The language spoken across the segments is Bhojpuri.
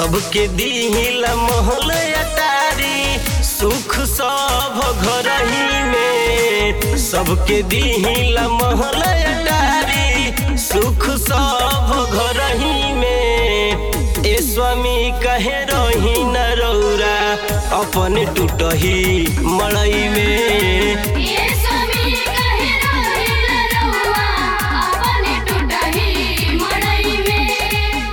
सबके दिहिला महल अटारी सुख सब घर ही में सबके दिहिला महल अटारी सुख सब घर ही में ए स्वामी कहे रही न रौरा अपन टूटही मड़ई में ये स्वामी कहे रहिल रहुआ अपने टूटही मड़ई में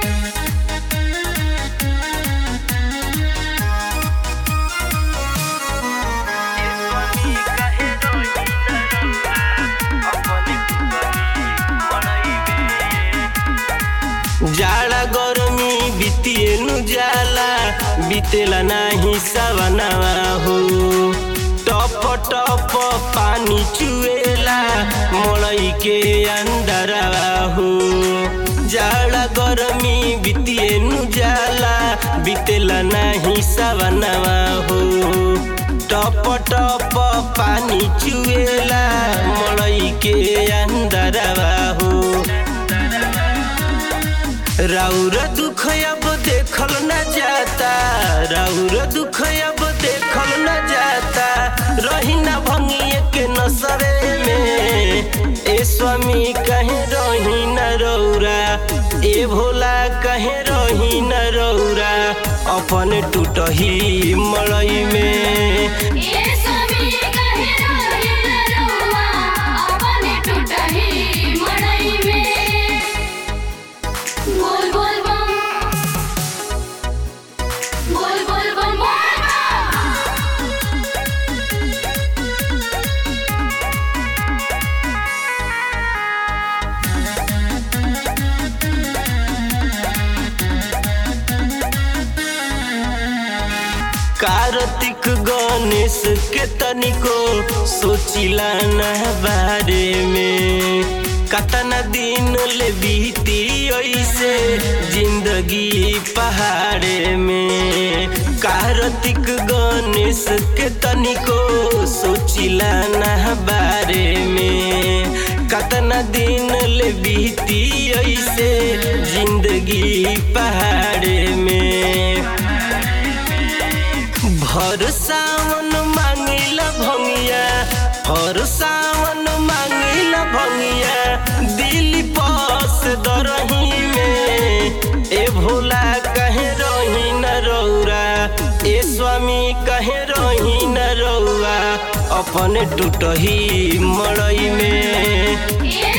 जाड़ा गरमी बितिएनु जाला बितेला नाही सवनावा हो टप टप पानी चुएला मड़ई के अंदरवा हो जाड़ा गरमी बितिएनु जाला बितेला नाही सवनावा हो टप टप पानी चुएला मड़ई के अंदरवा हो राउर दुख अब देखल न जाता राउर दुख अब देखल न जाता रही न भंगिए के नसरे में ए स्वामी कहे रही न रौरा ए भोला कहे रही न रौरा अपन टूटही मड़ई में ये स्वामी कहे रहिल रहुआ अपने टूटही मड़ई में बोल बोल बम बोल बोल बम बोल बम कार्तिक गणेश के तनिको सोचिला न बारे में कतना दिन ले बीती ऐसे जिंदगी पहाड़े में कार्तिक गणेश के तनिको सोचिला न बारे में कतना दिन ले बीती ऐसे जिंदगी पहाड़े में भर सावन मांगिला भंगिया हर सावन मांगिला भंगिया दिल पास दरही में ए भोला कहे रही न रौरा ए स्वामी कहे रही न रौआ अपन टूटही मड़ई में ये